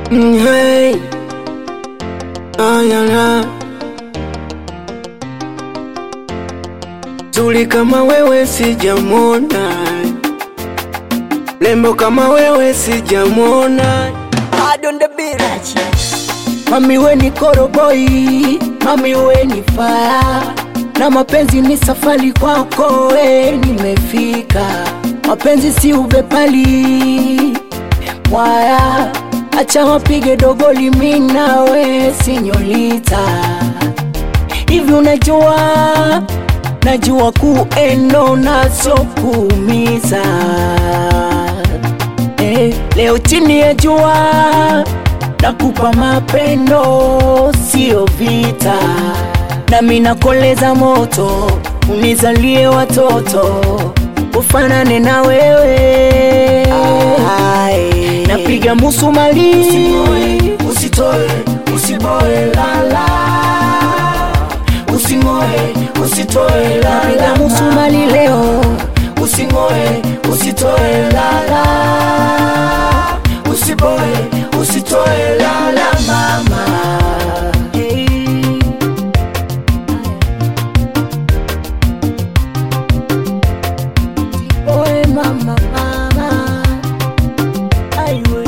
Mm, hey. Ay, ay, ay. Zuri kama wewe sijamwona, lembo kama wewe sijamwona. Mami we ni koroboi, mami we ni faya, na mapenzi ni safari kwako, we nimefika. Mapenzi si ubepali mwaya, acha wapige dogoli, mi nawe sinyolita. Hivi unajua, najua kuendo na sio kuumiza eh, leo chini ya jua nakupa mapendo sio vita, nami nakoleza moto unizalie watoto ufanane na wewe Ae. napiga musumali usitoe usiboe lala usingoe usitoe lala napiga musumali leo usingoe usitoe lala usiboe usitoe lala mama hey. Oe mama mama aiwe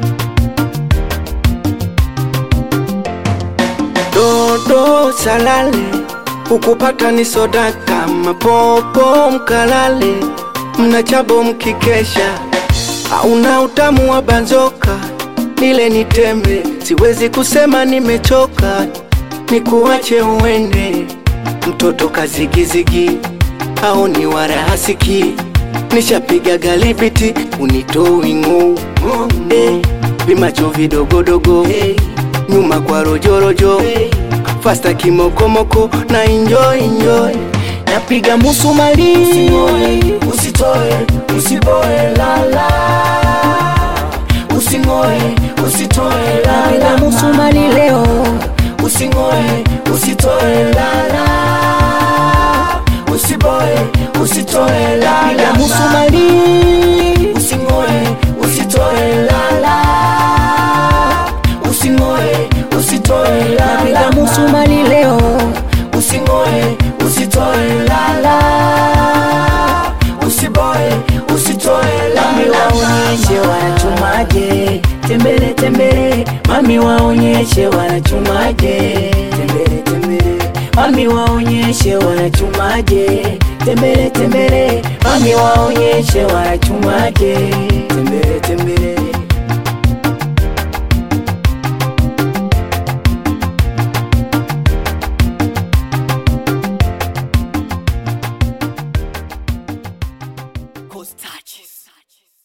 Dodo salale ukupata ni soda kama popo mkalale, mnachabo mkikesha, hauna utamu wa banzoka, nile ni tembe, siwezi kusema nimechoka, nikuache uende, mtoto kazigizigi au ni warahasiki, nishapiga galibiti unitoi ng'ou eh, vimacho vidogodogo nyuma kwa rojorojo fasta kimokomoko na enjoy enjoy napiga musumali usitoe usiboe lala usingoe usitoe lala napiga musumali leo usingoe usitoe lala usiboe usitoe lala napiga musumali usingoe usitoe lala usingoe usitoe lala napiga musumali leo usingoe usitoe lala usiboe usitoe lala mami waonyeshe wanachumaje tembele tembele mami waonyeshe wanachumaje tembele tembele mami waonyeshe wanachumaje tembele tembele mami waonyeshe wanachumaje tembele tembele